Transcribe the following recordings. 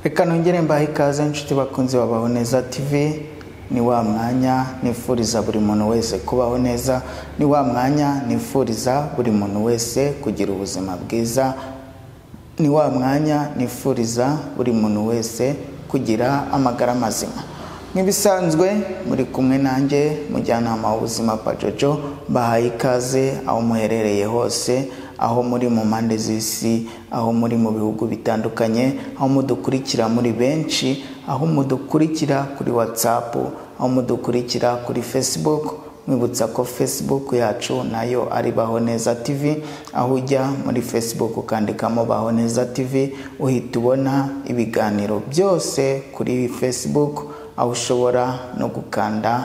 reka nongere mbahe ikaze inshuti bakunzi babaho neza tv ni wa mwanya nifuriza buri muntu wese kubaho neza ni wa mwanya nifuriza buri muntu wese kugira ubuzima bwiza ni wa mwanya nifuriza buri muntu wese kugira amagara mazima nk'ibisanzwe muri kumwe nanjye mujyanama w'ubuzima pajojo bahaye ikaze aho muherereye hose aho muri mu mpande z'isi aho muri mu bihugu bitandukanye aho mudukurikira muri benshi aho mudukurikira kuri whatsapp aho mudukurikira kuri facebook mwibutsa ko facebook yacu nayo ari baho neza tv aho ujya muri facebook ukandikamo baho neza tv uhita ubona ibiganiro byose kuri facebook aho ushobora no gukanda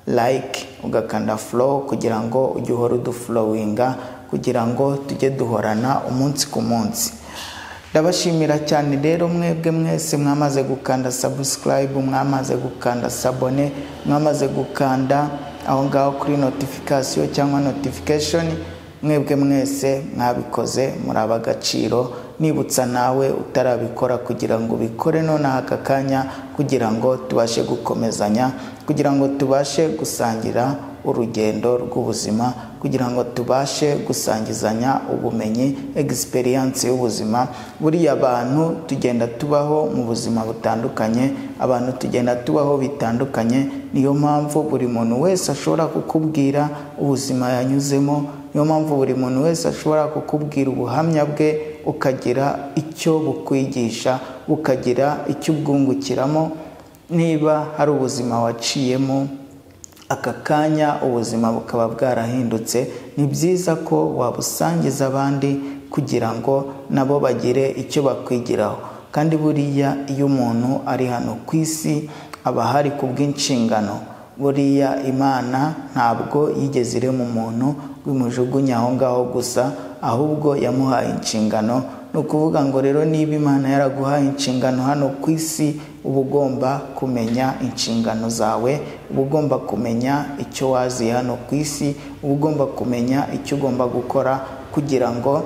like ugakanda flow kugira ngo ujye uhora udufurowinga kugira ngo tujye duhorana umunsi ku munsi ndabashimira cyane rero mwebwe mwese mwamaze gukanda subscribe mwamaze gukanda sabone mwamaze gukanda aho ngaho kuri notification cyangwa notification mwebwe mwese mwabikoze muri ab'agaciro nibutsa nawe utarabikora kugira ngo ubikore nonaha aka kanya kugira ngo tubashe gukomezanya kugira ngo tubashe gusangira urugendo rw'ubuzima kugira ngo tubashe gusangizanya ubumenyi egisperiyanse y'ubuzima buriya abantu tugenda tubaho mu buzima butandukanye abantu tugenda tubaho bitandukanye niyo mpamvu buri muntu wese ashobora kukubwira ubuzima yanyuzemo niyo mpamvu buri muntu wese ashobora kukubwira ubuhamya bwe ukagira icyo bukwigisha ukagira icyo ubwungukiramo niba hari ubuzima waciyemo aka kanya ubuzima bukaba bwarahindutse ni byiza ko wabusangiza abandi kugira ngo nabo bagire icyo bakwigiraho kandi buriya iyo umuntu ari hano ku isi aba ahari ku bw'inshingano buriya imana ntabwo yigeze irema umuntu wimujugunya aho ngaho gusa ahubwo yamuhaye inshingano ni ukuvuga ngo rero niba imana yaraguhaye inshingano hano ku isi uba ugomba kumenya inshingano zawe uba ugomba kumenya icyo waziye hano ku isi uba ugomba kumenya icyo ugomba gukora kugira ngo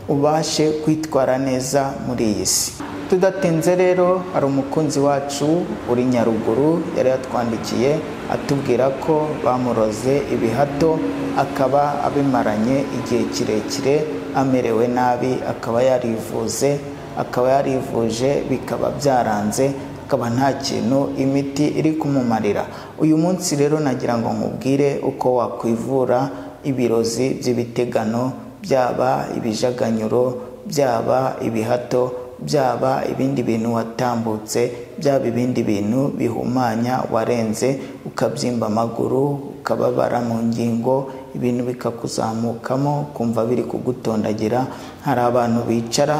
ubashe kwitwara neza muri iyi si tudatinze rero hari umukunzi wacu uri nyaruguru yari yatwandikiye atubwira ko bamuroze ibihato akaba abimaranye igihe kirekire amerewe nabi akaba yarivuze akaba yarivuje bikaba byaranze akaba nta kintu imiti iri kumumarira uyu munsi rero nagira ngo nkubwire uko wakwivura ibirozi by'ibitegano byaba ibijaganyuro byaba ibihato byaba ibindi bintu watambutse byaba ibindi bintu bihumanya warenze ukabyimba amaguru ukababara mu ngingo ibintu bikakuzamukamo ukumva biri kugutondagira hari abantu bicara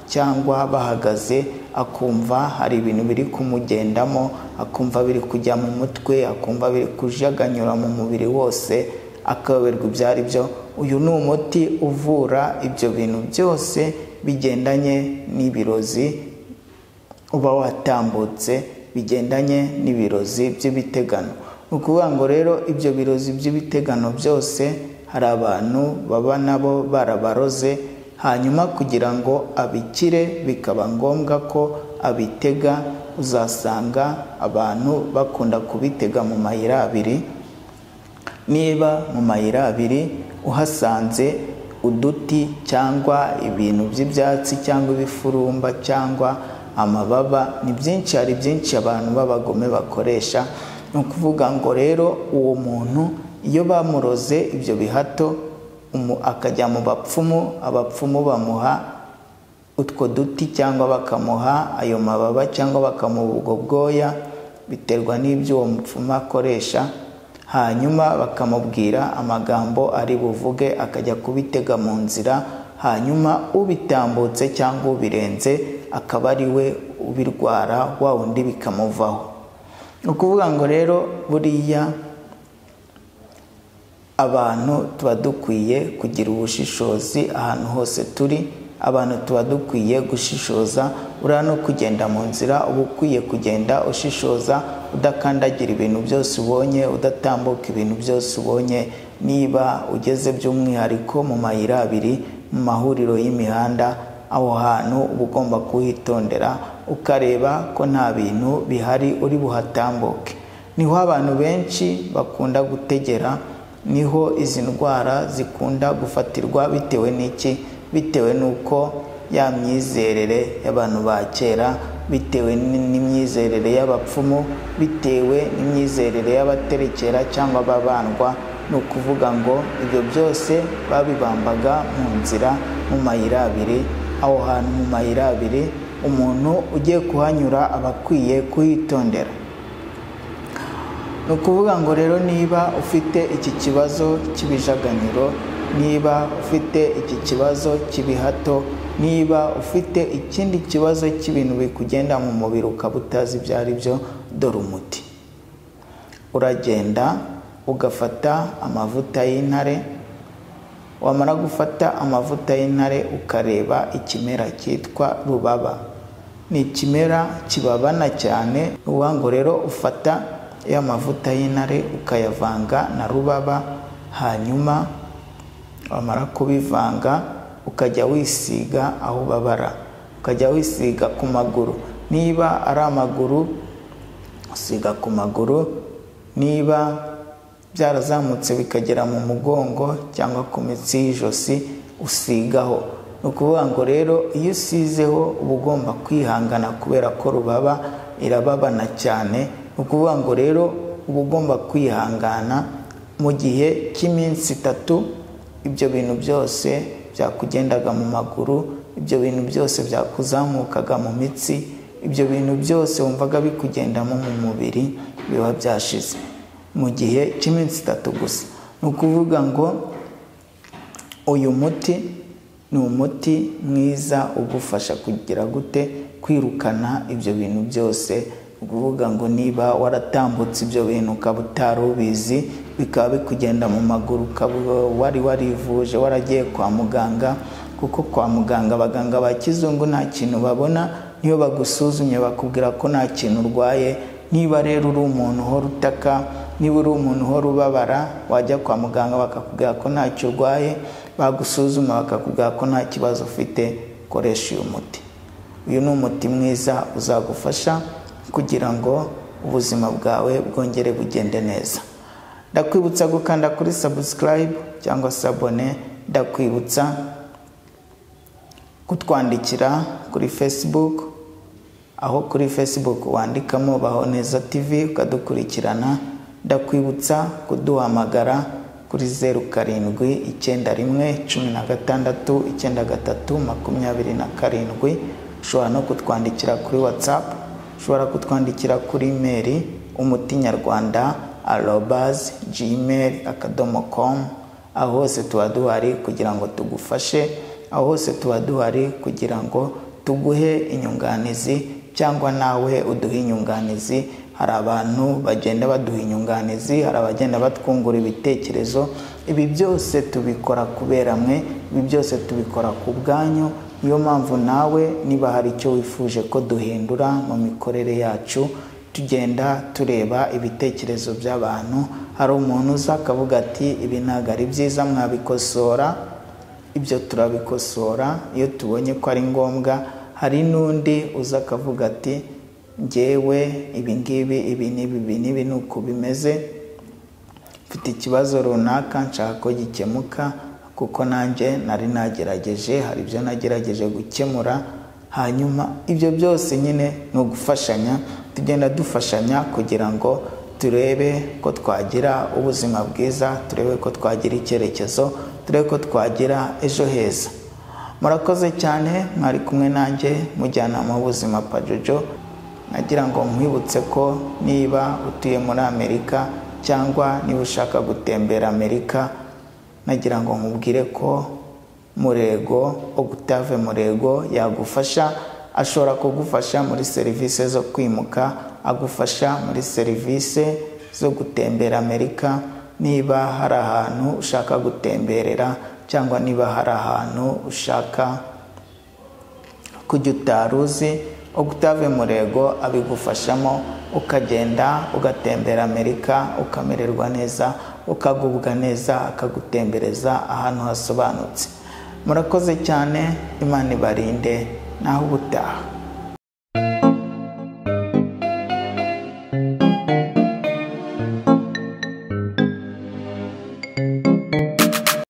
cyangwa bahagaze akumva hari ibintu biri kumugendamo akumva biri kujya mu mutwe akumva biri kujaganyura mu mubiri wose akayoberwa ibyo ari byo uyu ni umuti uvura ibyo bintu byose bigendanye n'ibirozi uba watambutse bigendanye n'ibirozi by'ibitegano ni ukuvuga ngo rero ibyo birozi by'ibitegano byose hari abantu baba nabo barabaroze hanyuma kugira ngo abikire bikaba ngombwa ko abitega uzasanga abantu bakunda kubitega mu mayira abiri niba mu mayira abiri uhasanze uduti cyangwa ibintu by'ibyatsi cyangwa ibifurumba cyangwa amababa ni byinshi hari byinshi abantu b'abagome bakoresha ni ukuvuga ngo rero uwo muntu iyo bamuroze ibyo bihato akajya mu bapfumu abapfumu bamuha utwo duti cyangwa bakamuha ayo mababa cyangwa bakamuha ubwo bwoya biterwa n'ibyo uwo mupfumu akoresha hanyuma bakamubwira amagambo ari buvuge akajya kubitega mu nzira hanyuma ubitambutse cyangwa ubirenze akaba ari we ubirwara wa wundi bikamuvaho ni ukuvuga ngo rero buriya abantu tuba dukwiye kugira ubushishozi ahantu hose turi abantu tuba dukwiye gushishoza uriya no kugenda mu nzira uba ukwiye kugenda ushishoza udakandagira ibintu byose ubonye udatambuka ibintu byose ubonye niba ugeze by'umwihariko mu mayira abiri mu mahuriro y'imihanda aho hantu uba ugomba kuhitondera ukareba ko nta bintu bihari uri buhatambuke niho abantu benshi bakunda gutegera niho izi ndwara zikunda gufatirwa bitewe n'iki bitewe n'uko ya myizerere y'abantu ba kera bitewe n'imyizerere y'abapfumu bitewe n'imyizerere y'abaterekera cyangwa ababandwa ni ukuvuga ngo ibyo byose babibambaga mu nzira mu mayira abiri aho hantu mu mayira abiri umuntu ugiye kuhanyura aba akwiye kuhitondera ni ukuvuga ngo rero niba ufite iki kibazo cy'ibijaganiro niba ufite iki kibazo cy'ibihato niba ufite ikindi kibazo cy'ibintu bikugenda mu mubiri ukaba utazi ibyo ari byo dore umuti uragenda ugafata amavuta y'intare wamara gufata amavuta y'intare ukareba ikimera cyitwa rubaba ni ikimera kibabana cyane uba ngo rero ufata ya mavuta y'intare ukayavanga na rubaba hanyuma wamara kubivanga ukajya wisiga aho ubabara ukajya wisiga ku maguru niba ari amaguru usiga ku maguru niba byarazamutse bikagera mu mugongo cyangwa ku mitsi y'ijosi usigaho ni ukuvuga ngo rero iyo usizeho uba ugomba kwihangana kubera ko rubaba irababana cyane ni ukuvuga ngo rero uba ugomba kwihangana mu gihe cy'iminsi itatu ibyo bintu byose byakugendaga mu maguru ibyo bintu byose byakuzamukaga mu mitsi ibyo bintu byose wumvaga bikugendamo mu mubiri biba byashize mu gihe cy'iminsi itatu gusa ni ukuvuga ngo uyu muti ni umuti mwiza ugufasha kugira gute kwirukana ibyo bintu byose ukuvuga ngo niba waratambutse ibyo bintu ukaba utari ubizi bikaba bikugenda mu maguru ukaba wari warivuje waragiye kwa muganga kuko kwa muganga abaganga ba kizungu nta kintu babona niyo bagusuzumye bakubwira ko nta kintu urwaye niba rero uri umuntu uhora utaka niba uri umuntu uhora ubabara wajya kwa muganga bakakubwira ko ntacyo urwaye bagusuzuma bakakubwira ko nta kibazo ufite ukoresha uyu muti uyu ni umuti mwiza uzagufasha kugira ngo ubuzima bwawe bwongere bugende neza ndakwibutsa gukanda kuri sabusikarayibu cyangwa se abone ndakwibutsa kutwandikira kuri fesibuku aho kuri fesibuku wandikamo baho neza tivi ukadukurikirana ndakwibutsa kuduhamagara kuri zeru karindwi icyenda rimwe cumi na gatandatu icyenda gatatu makumyabiri na karindwi ushobora no kutwandikira kuri watsapu ushobora kutwandikira kuri imeri umuti nyarwanda arobazi gmail akadomo komu aho hose tuba duhari kugira ngo tugufashe aho hose tuba duhari kugira ngo tuguhe inyunganizi cyangwa nawe uduhe inyunganizi hari abantu bagenda baduha inyunganizi hari abagenda batwungura ibitekerezo ibi byose tubikora kubera mwe ibi byose tubikora ku bwanyu niyo mpamvu nawe niba hari icyo wifuje ko duhindura mu mikorere yacu tugenda tureba ibitekerezo by'abantu hari umuntu uza akavuga ati ibi ntabwo ari byiza mwabikosora ibyo turabikosora iyo tubonye ko ari ngombwa hari n'undi uza akavuga ati ngewe ibi ngibi ibi n'ibi ibi n'ibi ni uko bimeze mfite ikibazo runaka nshaka ko gikemuka kuko nanjye nari nagerageje hari ibyo nagerageje gukemura hanyuma ibyo byose nyine ni ugufashanya tugenda dufashanya kugira ngo turebe ko twagira ubuzima bwiza turebe ko twagira icyerekezo turebe ko twagira ejo heza murakoze cyane mwari kumwe nanjye mujyanama w'ubuzima pajojo nagira ngo nkwibutse ko niba utuye muri amerika cyangwa niba ushaka gutembera amerika nagira ngo nkubwire ko murego ogutave murego yagufasha ashobora kugufasha muri serivisi zo kwimuka agufasha muri serivisi zo gutembera amerika niba hari ahantu ushaka gutemberera cyangwa niba hari ahantu ushaka kujya utari uzi ogutave murego abigufashamo ukagenda ugatembera amerika ukamererwa neza ukagubwa neza akagutembereza ahantu hasobanutse murakoze cyane imana ibarinde naho ubutaha